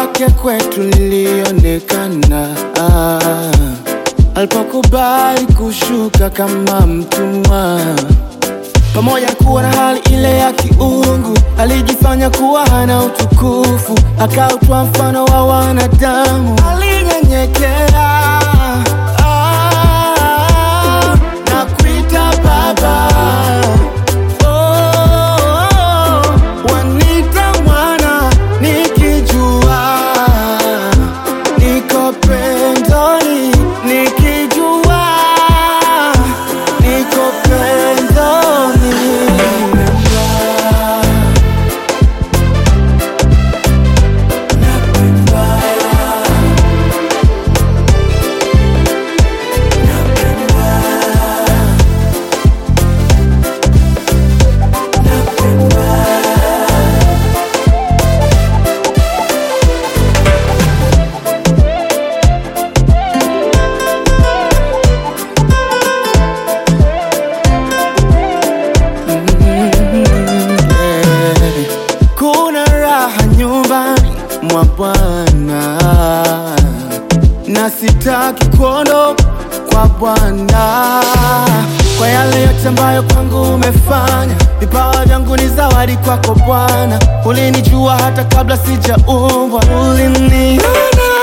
lake kwetu lilionekana ah, alipokubali kushuka kama mtumwa pamoja na kuwa na hali ile ya kiungu, alijifanya kuwa hana utukufu, akautwa mfano wa wanadamu, alinyenyekea ah, na kuita Baba. Oh, wanita mwana nikijua niko pendoni, nikijua niko pendoni. Eh, Kuna raha nyumbani mwa Bwana na sitaki kuondoka kwa Bwana kwa yale yote ambayo kwangu umefanya. Vipawa vyangu ni zawadi kwako Bwana, ulinijua hata kabla sijaumbwa, uliniona